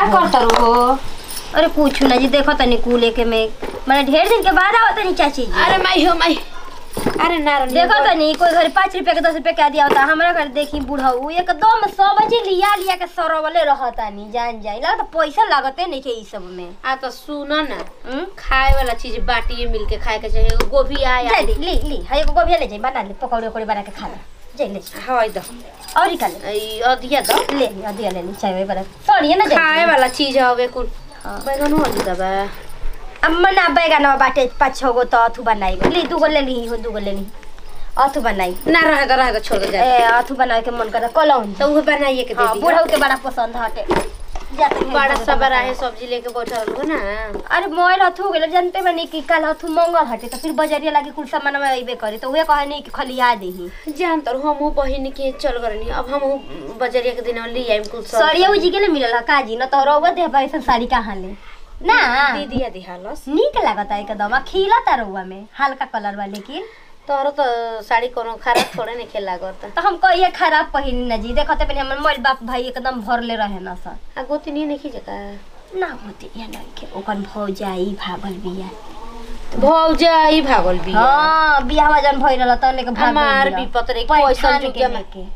करत रहो अरे कुछ ना जी देखो तनी कूले के में मैंने ढेर दिन के बाद आवत तनी चाची जी अरे माई हो माई अरे नारायण देखो तनी कोई घर पाँच रुपया के दस रुपया के दिया होता हमारा घर देखी बुढ़ऊ एकदम सौ बजे लिया लिया के सरवले रहतानी जान जाई लगा तो पैसा लागते नहीं के ई सब में आ तो सुनो ना हम्म? खाए वाला चीज बाटिए मिल के खाए के चाहिए एगो गोभी आया जा ली ली ली हाय एगो गोभी ले जाई बना ले पकौड़े उकौड़े बना के खा ले जाई ले हवाई दो और ही खा ले ई अधिया दो ले ली अधिया ले ली चाय वे बना सॉरी ना खाए जाई वाला चीज हवे कुल हाँ। बैगन हो जी बा अब मना बैगन बाटे पाँच छः गो तो अथु बनाई ली दू गो ले ली हो दू गो ले ली अथु बनाई ना रहे तो रहे तो छोड़ दे जा ए अथु बनाए के मन करता कलौन तो उहे बनाइए के दे हाँ दी बुढ़ऊ के बड़ा पसंद हटे जाते हैं बड़ा बुढ़ऊ सा के बड़ा पसंद। है सब्जी लेके बैठल हो ना अरे मोबाइल हथु गेल जानते बनी कि कल हथु मंगल हटे तो फिर बजरिया लागे कुल सामान में अइबे करे तो उहे कहे नहीं कि खलिया देही जान तर हम बहिन के चल गरनी अब हम बजरिया के दिन ले आइम कुल सब सरिया उजी के ले मिलल काजी न तो रउआ दे भाई साड़ी कहाँ ले ना दीदी दी हालस नीक लागता एकदम खिलता रउआ में हल्का कलर बा लेकिन तोहरो तो साड़ी कोनो खराब थोड़े नहीं खेल लागत तो हम कहिए खराब पहिन न जी देखते पहले हमर मोल बाप भाई एकदम भरले रहे न सर आ गोती नहीं नहीं जका ना होते या नहीं के ओकन भौजाई भागल बिया भौजा ई भागल भी हाँ बियाह जन भइल रहल तने के भाग हमार गइल भी बिया। पतरे पैठान पैसा के जुगे में लेके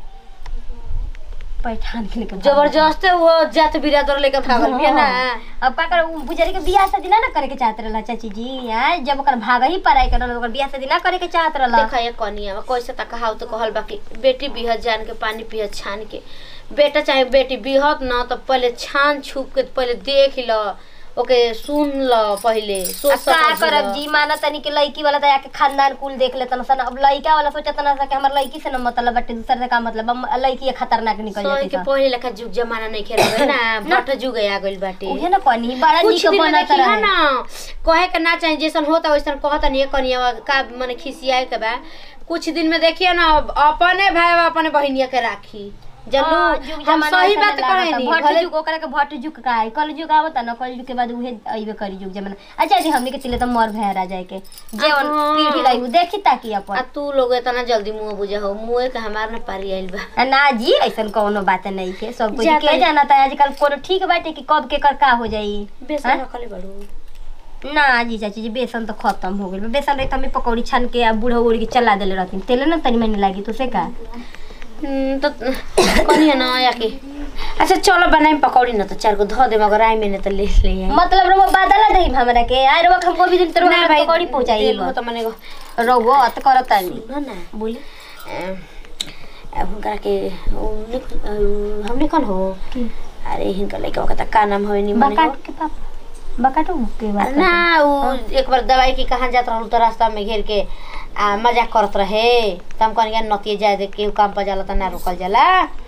पैठान के लेके भाग जबरदस्त वो जात बिरादर लेके भागल भी ना अब का कर बुजरी के बियाह शादी ना ना करे के चाहत रहला चाची जी हैं जब ओकर भाग ही पराई करल ओकर बियाह शादी ना करे के चाहत रहला देखा ये कनिया में कैसे तक कहाव तो कहल बाकी बेटी बिहत जान के पानी पियत छान के बेटा चाहे बेटी बिहत न तो पहले छान छुप के पहले देख ल ओके सुन ल पहले सोच अब का समझ करब ल। जी माना तनी के लड़की वाला दया के खानदान कुल देख लेतन सन अब लड़का वाला सोचत ना कि हमर लड़की से न मतलब बटे दूसरे से का मतलब हम लड़की खतरनाक निकल सोई जाती के सन। पहले लेखा जुग जमाना नहीं खेल रहे ना भट जुग आ गइल बाटे उहे ना कनी बड़ा कुछ निक दिन में बनत देखी है रहे ना कहे के ना चाहे जैसन होता वैसन कहता नहीं कनिया का मने खिसियाए के बा कुछ दिन में देखिए ना अपने भाई अपने बहनिया के राखी हाँ, जल्लू जुग हम जमाना सही ऐसा बात लागता। कहे नहीं भट भले जुग ओकरा के भट जुग का है कल जुग आवत ना कल जुग के बाद उहे अइबे करी जुग जमाना अच्छा जी हमनी के तिले तो मर भैरा जाए के जे हाँ। पीढ़ी लाई उ देखी ताकि आ अपन तू लोग इतना जल्दी मुंह बुझा हो मुंह के हमार ना पारी आइल बा आ ना जी ऐसन कोनो बात नहीं के सब कुछ जाता के है। जाना था आजकल कोनो ठीक बाटे कि कब के कर का हो जाई बेसन हाँ? रखले बड़ू ना जी चाची जी बेसन तो खत्म हो गइल बा। बेसन रही हमें पकौड़ी छान के आ बूढ़ा उड़ के चला देले रहती तेल ना तनी मनी लागी तो से का हम्म, तो कनिया ना आया के अच्छा चलो बनाई पकौड़ी ना तो चार को धो दे मगर आई मैंने तो ले ले आई मतलब रो बादल दही हमरा के आय रो हमको भी दिन तरह ना भाई पकौड़ी पहुंचाई तेल हो तो मने को रो अत करता नहीं सुनो ना बोली अ, हुनकरा के उ निक- अ, हम निकल हो अरे हिनका लइका का का नाम होय नि मने हो बकाट के पापा बकाटो के बात ना उ एक बार दवाई की कहाँ जात रहल तो रास्ता में घेर के आ मजाक करत रहे त हम कहनी नतिए जाए दे केहू काम पर जाला त ना रोकल जाला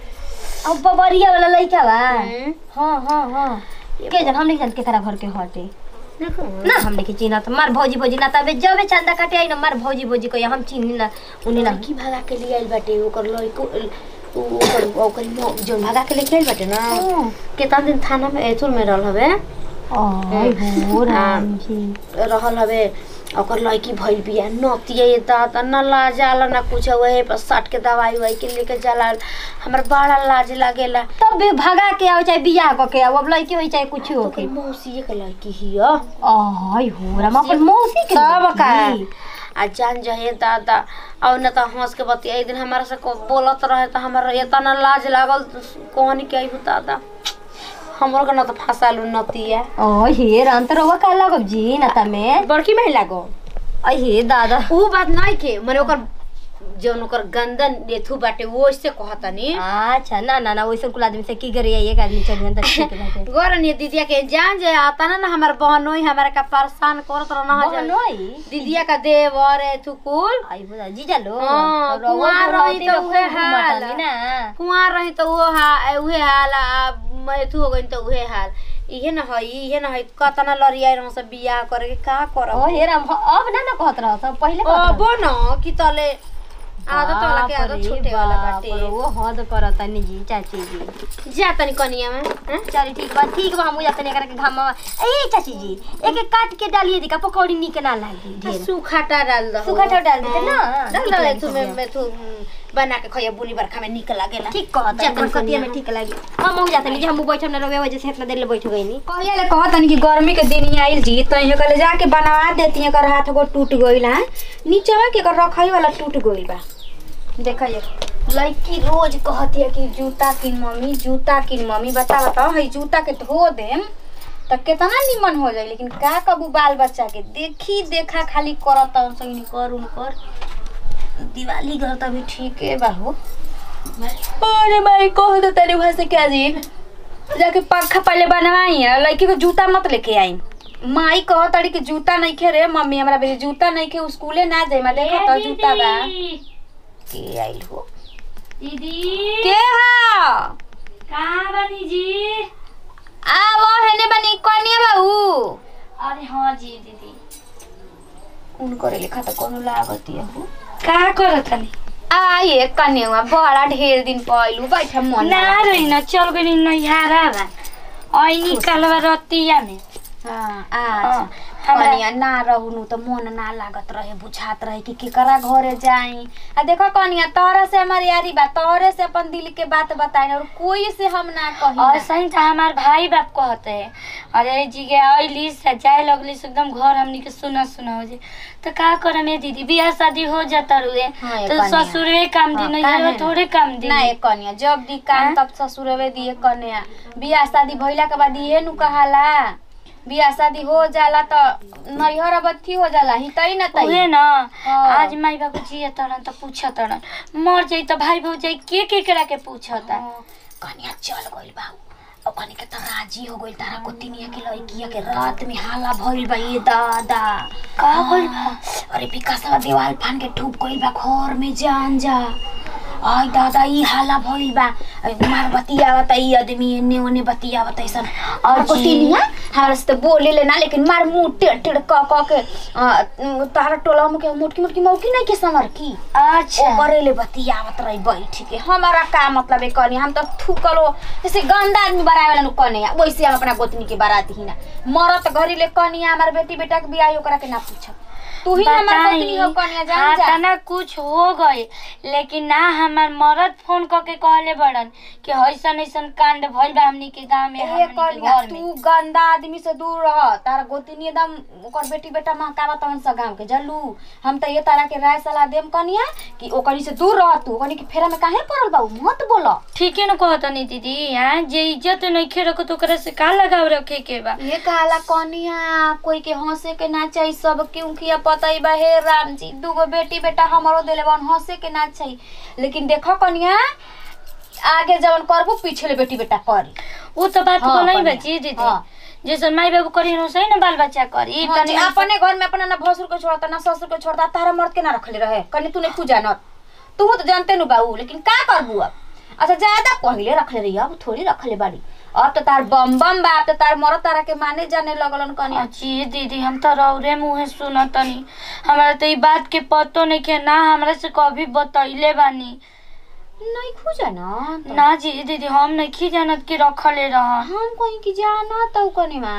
अब बबरिया वाला लइका बा हम्म। हां हां हां के जन हमने जान के करा घर के हटे देखो ना हमने के चिन्हा तो मार भौजी भौजी ना तबे जबे चंदा काटे आई ना मार भौजी भौजी को हम चिन्ही ना उन्हें ना लड़की भगा के लिए आइल बाटे ओकर लइको उ- ओकर ओकर मो- जौन भगा के लेके आइल बाटे ना केतना दिन थाना में एथुर में रहल हवे ओए हो राम जी रहल हवे ओकर लड़की भइल बिया नतिया ये दादा न लाज आला ना कुछ वही पर सट के दवाई वाई के लेके जाला हमरा बड़ा लाज लागेला तब भी भगा के आओ चाहे बियाह क के आओ अब लड़की होई चाहे कुछ हो के ओकर मौसी के लड़की हिय आय हो राम अपन मौसी के सब का लड़की। आ जान जहे दादा और न त हंस के बतिया एक दिन हमारा से को बोलत रहे त हमारा इतना लाज लागल कहनी के आइबू दादा हमरो के न त फंसालू नतिया ओ हे राम तो रवा का लगब जी ना तमे बड़की महिला गो अय हे दादा ऊ बात नहीं के मने ओकर जौन ओकर गंदन एथू बाटे वो से कहतनी अच्छा ना ना ना वैसे कुल आदमी से की करे एक आदमी चढ़ त ठीक बाटे गोरनी दीदिया के जान जे आता ना ना हमार बहनोई हमारा का परेशान करत रहना बहनोई दीदिया का देवर एथू कुल आई बुझा जीजा लो हाँ, तो रउआ कुंवार रही बुढ़ौती तो में उहे खूब हाल। घुमतानी ना कुआर रही तो वो हा उहे हाल आ एथू हो गई तो उहे हाल इहे न हई इहे न हई कतना लड़िया रह सब बियाह करे के का ओ करब हे राम अब ना ना कहत रह सब पहले कहत अब न कि तले आदत वाला के आदत छूटे वाला बाटे वो हद करता नी जी चाची जी जा तनी कनिया में हैं? चल ठीक बा ठीक बा हम जाते एकरा के घामा ए चाची जी एक एक काट के डालिए दिका पकौड़ी निक ना लागी ढेर सूखाटा डाल दो सूखाटा डाल देते ना, डाल नीक दो लगे एथू में सब्जियाँ। में तू बना के खइया बुनी बरखा में निक लागेला ठीक कहत जा तनी बरसतिया में कनिया। ठीक लागी हम हो जाते नहीं हम बैठम ना रहे वजह से इतना देर ले बैठ गई नी कहिया ले कहत कि गर्मी के दिन ही आइल जी तो इहे कले जाके बनवा देती एकर हाथ को टूट गइल है नीचवा के एकर रखई वाला टूट गइल बा देखिए लड़की रोज कहती है कि जूता किन मम्मी जूता किन मम्मी बता बताओ है जूता के धो देम त केतना निमन हो जाई लेकिन का कबू बाल बच्चा के देखी देखा खाली करत सही कर उन कर दिवाली घर त भी ठीक है बा हो अरे भाई कह दो तेरे वहां से क्या जी जाके पंखा पहले बनवाई है लड़की को जूता मत लेके आई माई कह तड़ी कि जूता नहीं खे रे मम्मी हमरा बेटे जूता नहीं खे स्कूले ना जाए मैं देखो तो जूता बा के आइल हो दीदी के हा कहाँ बनी जी आ वो हेने बनी कनिया बाबू अरे हाँ जी दीदी उन करे लिखा तो कोनो लागती है हो का करत हनी आ ये कन्या बड़ा ढेर दिन पहलू बैठा मन ना रही ना चल गई नैहारा बा ऐनी कलवा रतिया में हाँ हाँ, आ हमरा- कनिया ना रहनु त मन ना लागत रहे बुझात रहे कि केकरा घरे जाई आ देखो कनिया तोहरा से हमारी यारी बा तोहरे से अपन दिल के बात बताई और कोई से हम ना कही और सही तो हमार भाई बाप कहते हैं अरे जी के अली से जाए लगली से एकदम घर हमनी के सुना सुना हो जाए तो का करे में दीदी बियाह शादी हो जाता रुए हाँ, ये तो कन्या। ससुरे काम दी हाँ, नहीं काहे है ना? थोड़े काम दी ना ए कनिया जब दी काम हाँ? तब ससुरवे दिए कन्या बियाह शादी भइला के बाद इहे नु कहाला बियाह शादी हो जाला त नैहर अबथी हो जाला ही तई ना उहे तई ना हाँ। आज माई बाबू जिए तरन तो पूछा तरन मर जाई तो भाई भौजाई के के करा के पूछता कनिया चल गइल बा अब कनी के त राजी हो गइल तारा को तिनिया के लड़किया के रात में हाला भइल बा ये दादा का होइल बा? अरे विकासवा देवाल फान के ठुप गइल बा घर में जान जा आई दादा ई हाला भइल बा अरे मार बतियावत ई आदमी एने ओने बतियावत ऐसन और को अजी। तिनिया हमरा से त बोले ले ना लेकिन मार मुंह टेढ़ टेढ़ क क के आ, तारा टोला में के मोटकी मोटकी मौकी नहीं के समर की अच्छा ओकरे ले बतियावत रही बैठ के हमारा का मतलब है कनी हम तो थूकलो जैसे गंदा आदमी बरावे नु कने वैसे हम अपना गोतनी के बारात ही ना मरत घरी ले कनिया हमार बेटी बेटा के बियाह ओकरा के ना पूछ तू ही हमार गोतनी हो कनिया जान जा हाँ ना कुछ हो गए लेकिन ना हमार मरद फोन करके कहले बड़न कि ऐसन ऐसन कांड भइल बा हमनी के गांव में ए हमनी के कनिया घर में तू गंदा आदमी से दूर रह तारा गोतनी एकदम ओकर बेटी बेटा महकावा तवन सा गांव के जल्लू हम त ये तारा के राय सलाह देम कनिया कि ओकरी से दूर रह तू ओकनी के फेरा में काहे पड़ल बाऊ मत बोलो ठीके न कहत नहीं दीदी हाँ जे इज्जत नहीं खे रखो तो ओकरा से का लगाव रखे के बा ये कहला कनिया कोई के हंसे के ना चाहिए सब क्योंकि पता ही बा हे राम जी दूगो बेटी बेटा हमारो देले बन हंसे के ना चाहिए लेकिन देखो कनिया आगे जवन करबू पिछले बेटी बेटा करी वो तो बात हाँ, को नहीं कन्या। बची दीदी हाँ। जैसे माई बाबू करी हो सही ना बाल बच्चा करी हाँ जी, तनी अपने घर में अपना ना भसुर को छोड़ता ना ससुर को छोड़ता तारा मर्द के ना रखले रहे कनी तू नहीं पूजा न तू तो जानते नु बाबू लेकिन का करबू अब अच्छा ज्यादा पहिले रखले रही अब थोड़ी रखले बाड़ी अब तो तार बम बम बा अब तो तार मरद तारा के माने जाने लगलन कनिया जी दीदी हम तो रौरे मुँहे सुन तनी हमारा तो ई बात के पतो नहीं के ना हमरा से कभी बतैले बानी नहीं खुजा ना तो। ना जी दीदी हम नहीं जानत कि रखले रहन हम कहीं की जाना तो कनिमा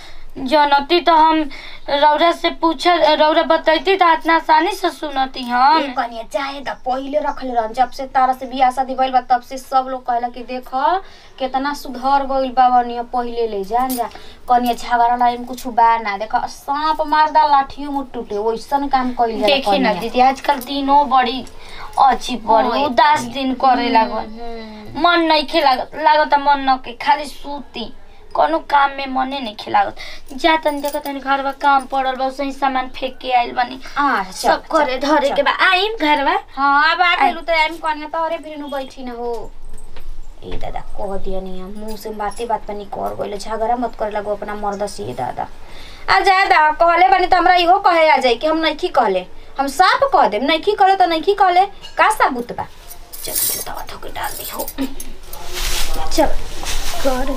जनती तो हम रौरा से पूछ रौरा बतैती तो इतना आसानी से सुनती हम ये कनिया चाहे त पहिले रखले रहन जब से तारा से बियाह शादी भइल बा तब से सब लोग कहला कि देख केतना सुधर गइल बा बनिया पहिले ले जान जा कनिया झगड़ा लाइन कुछ बा ना देख सांप मारदा लाठियों मुट टूटे वैसन काम कइल जाला देखी ना कनिया। दीदी आजकल दिनों बड़ी अजीब हाँ, बड़ी ये उदास दिन करे लागल हम्म। मन नहीं खे लागत लागत मन न के खाली सूती कोनो काम में मने नहीं खे लागत जा तनी देखत तनी घर बा काम पड़ल बा सही सामान फेंक के आइल बनी अच्छा सब करे धरे के बा आइम घर बा हाँ अब आ गेलू त एम कनिया तोहरे फिर नु बैठी ना हो ए दादा कह दिया नहीं मुंह से बाते बात पर नहीं कर गइले झगड़ा मत करे लगो अपना मर्द से दादा आ जा दा कहले बनी त हमरा इहो कहे आ जाई कि हम नहीं कहले हम साफ कह देम नहीं कहले त नहीं कहले का साबुत बा चल जूता धो के डाल दी हो चल कर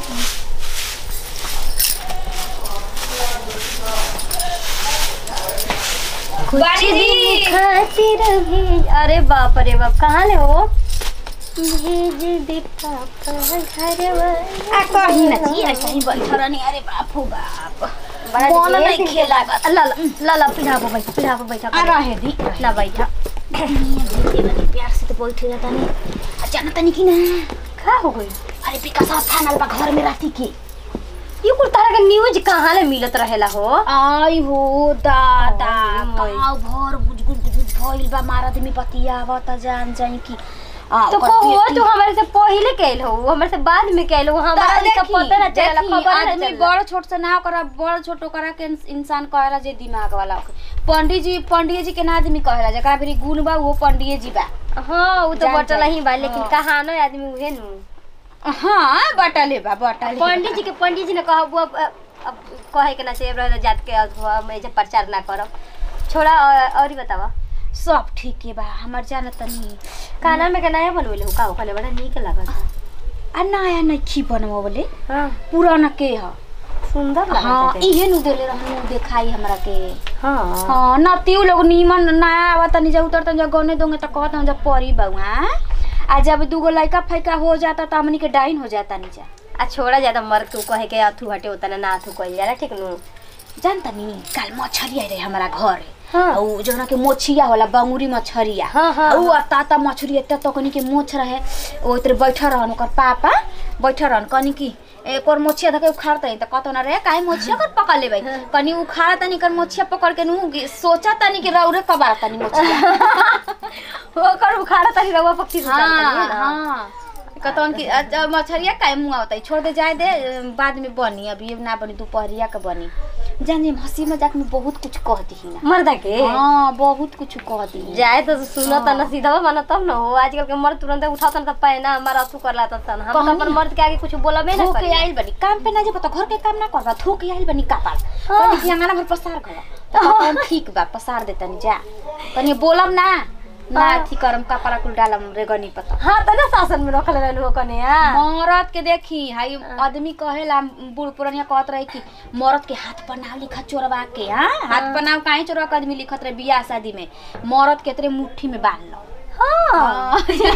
बाड़ी दी खातिर भेज अरे बाप रे बाप कहाँ ले हो भेज दे पापा घरवा आ कही ना जी ऐसा ही बैठ रहनी अरे बाप हो बाप बड़ा कौन ढेर नहीं दिन खेला ला ला ला ला पिढ़ाबो बैठा पिढ़ाबो बैठा आ रहे दी ना बैठा प्यार से तो बैठे रहता नहीं अचानक तनी की ना का हो गई अरे विकास स्थान बा घर में रहती की ये कुल तरह के न्यूज कहाँ ले मिलत रहेला हो आई हो दादा ओए मोय। गाँव भर गुजगुज गुजगुज भइल बा मारा आदमी पतियावत जान जाई की आ, तो ओकर को हो बेटी- तू हमारे से पहले कैल हो हमारे से बाद में कैल हो हमारा ता लिखा देखी, पता ना चला देखी, खबर ना आदमी चला बड़ छोट से ना करा बड़ छोट करा के इंस- इंसान कहेला जे दिमाग वाला होखे पंडित जी पंडित जी के ना आदमी कहेला जकरा फिर गुण बा वो पंडित जी बा हाँ वो तो जान बटला जाई। ही बा लेकिन हाँ। कहानो आदमी उहे नु हाँ बटले बा बटले बा। पंडित जी के पंडित जी ने कहा वो अब अब कहे के ना से रह जात के अथवा मैं जे प्रचार ना करब छोड़ा और और ही बतावा सब ठीक है बा हमर जान तनी खाना में के नया बनवेले हो का हो खाने बड़ा नीक लागत आ नया नइखी बनवा बोले हां पुराना के ह सुंदर हाँ लागत है इहे नु देले रहनु देखाई हमरा के हां हाँ न तीउ लोग नीमन नया आवत तनी जा उतर तनी जा गने दोंगे त कहत हम जा परी बउआ आ जब दूगो लइका फैका हो जाता त हमनी के डाइन हो जाता नी जा आ छोड़ा ज्यादा मर तू कहे के अथु हटे होता ना ना अथु कइल जाला ठीक नु जानता नी काल मछरी आई रहे हमारा घर हाँ। औ जौना के मोछिया होला बंगुरी मछरिया हाँ, हाँ, उ अता ता मछरी एते तो कनी के मोछ रहे ओ इतरे बैठा रहन ओकर पापा बैठा रहन कनी की एक और मोछिया धके उखाड़ तनी त कतो ना रे काहे मोछिया कर पकड़ लेबै कनी उखाड़ तनी कर मोछिया पकड़ के नु गी- सोचा तनी कि रौरे कबार तनी मोछिया ओकर उखाड़ा तनी रवा पक्षी से हाँ हाँ कतौन की अच्छा, मछरिया काहे मुंह आवता छोड़ दे जाए दे अ, बाद में बनी अभी ना बनी दोपहरिया के बनी जान जी हंसी मजाक में बहुत कुछ कह दी ना मर्दा के हाँ बहुत कुछ कह दी जाए तो सुनो त ना सीधा माना तब ना हो आजकल के मर्द तुरंत उठाता ना त पैना हमारा अथु करला त सन हम तो कहनी अपन मर्द के आगे कुछ बोलबे ना थोक करी आइल बनी काम पे ना जब तो घर के काम ना करबा थोक आइल बनी कपाल हाँ। कनी कि अंगना भर पसार कर तो कौन ठीक बा पसार दे तनी जा कनी बोलब ना ना हाँ। थी करम कपड़ा कुल डालम रे गनी पता हाँ त ना शासन में रखले रहलु कने मरद के देखी हाई आदमी कहेला बूढ़ पुरानिया कहत रहे कि मरद के हाथ पर नाव लिखा चोरवा के हाँ हाथ पर नाव काहे चोरवा के आदमी लिखत रहे बियाह शादी में मरद के तेरे मुट्ठी में बांध लो हाँ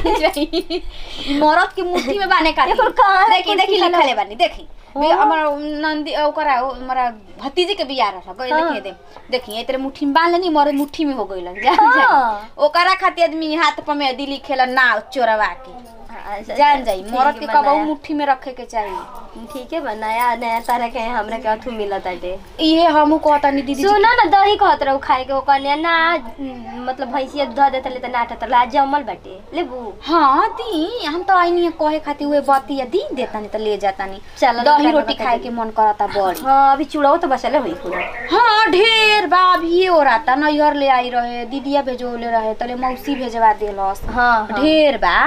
मरद के मुट्ठी में बांधे का एकर कहाँ है देखी कुछ देखी लिखल? लिखले बानी देखी बे- हमर नंदी ओकरा ओ- हमारा भतीजी के बियाह रहा गई हाँ। देखिए दे देखी तेरे मुट्ठी में बांध लेनी मरद मुट्ठी में हो गइलन जान हाँ। जाई ओकरा खातिर आदमी हाथ पर में दिली खेला नाव चोरवा के जान जाई मरद के कबहू मुट्ठी में रखे के चाहिए ठीक है बा नया नया तरह के हमरा के अथु मिलत आटे इहे हमहू कहतानी दीदी जी सुनो ना दही कहत रहू खाए के ओकर ने ना मतलब भैंसिया दूध देत ले त ना आटत ला जमल बाटे लेबू हाँ दी हम तो आईनी कहे खातिर उहे बती दी देतानी त ले जातानी चल दही रोटी खाए के मन करता बड़ी हाँ अभी चूड़ाओ तो बचले हुई पूरा हाँ ढेर बा अभी हो रहा नैहर ले आई रहे दीदिया भेजोले रहे तले मौसी भेजवा देलस हाँ हाँ ढेर बा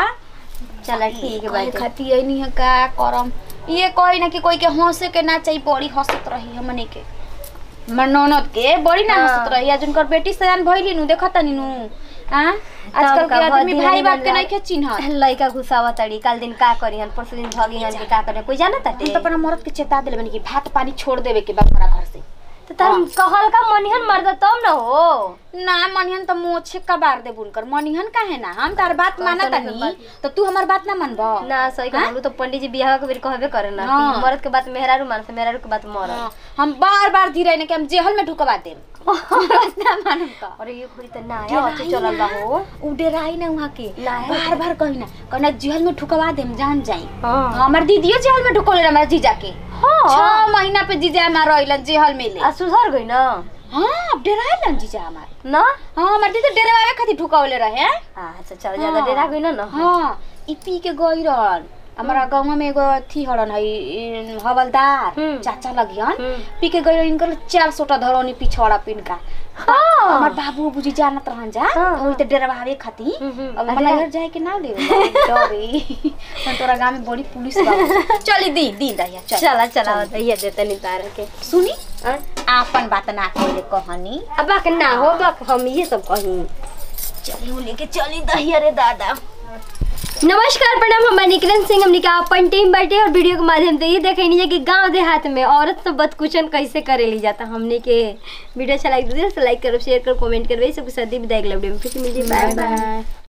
चल ठीक है कहे बाटे खातिर ऐनी है का करम ये कही ना कि कोई के हंसे के ना चाहिए बड़ी हंसत रही हमने के हमर ननद के बड़ी ना हाँ। हंसत रही आज उनकर बेटी सयान भइली नु देखत नी नु हां आजकल का के आदमी भदी भाई नहीं बाप के बन नहीं के चिन्ह लइका घुसावा तड़ी काल दिन का करी हन परसों दिन भगी हन के का करे कोई जाना हम ताटे तो अपना मर्द के चेता देले बनी कि भात पानी छोड़ देवे के बा हमारा घर से तो तार कहल का मनिहन मर्द तब न हो ना मनिहन तो मोछे कबार दे बुनकर मनिहन काहे ना हम तार बात माना कैसन तनी बात? तो तू हमार बात ना मानबो ना सही कहलू तो पंडित जी बियाह के बेर कहबे करे ना हाँ। कि मर्द के बात मेहरारू मान से मेहरारू के बात मरद हाँ, हम बार बार धीरे ने कि हम जेहल में ढुकवा देम बात ना मानम तो अरे ये घड़ी त नया अच्छे चलल बा हो उ डेराई ना वहाँ के ना है। बार बार कही ना कहना जेहल में ढुकवा देम जान जाई हां हमार दीदियो जेहल में ढुकोले हमारा जीजा के हाँ छह महीना पे जीजा हमार रहिलन जेहल में ले आ सुधर गई ना हाँ अब डेराइलन जीजा हमार ना हाँ हमार दीदी डेरावे खातिर ढुकवले रहे हैं अच्छा चल ज्यादा हाँ। डेरा गई ना ना हाँ ई पी के गई रहन हमारा गाँव में एगो अथी हरन है इ- हवलदार हम्म। चाचा लगियन हम्म। पी के गई रहन इनकर चार सोटा धरौनी पिछौड़ा पिन का हाँ। हमार बाबू बुजी जानत रहन जा हाँ, वही तो डरवावे खातिर हम्म, हम्म। अब अरे। मनायर जाए के ना ले डरे हम तोरा गांव में बड़ी पुलिस बा चली दी दी दहिया चल चला चला बताइए देते नहीं तार के सुनी हाँ? आपन बात ना कहे कहानी अब बाक ना हो बाक हम ये सब कहीं चली हूँ लेके चली दहिया रे दादा नमस्कार प्रणाम हम निकिरन सिंह हमने का अपन टीम बैठे और वीडियो के माध्यम से ये देखे नहीं कि गांव देहात में औरत सब बदकुशन कैसे करे ली जाता हमने के वीडियो अच्छा लाइक दीजिए लाइक करो शेयर करो कमेंट करो ये सब के साथ ही विदाई अगले वीडियो में फिर से मिलिए बाय बाय बाय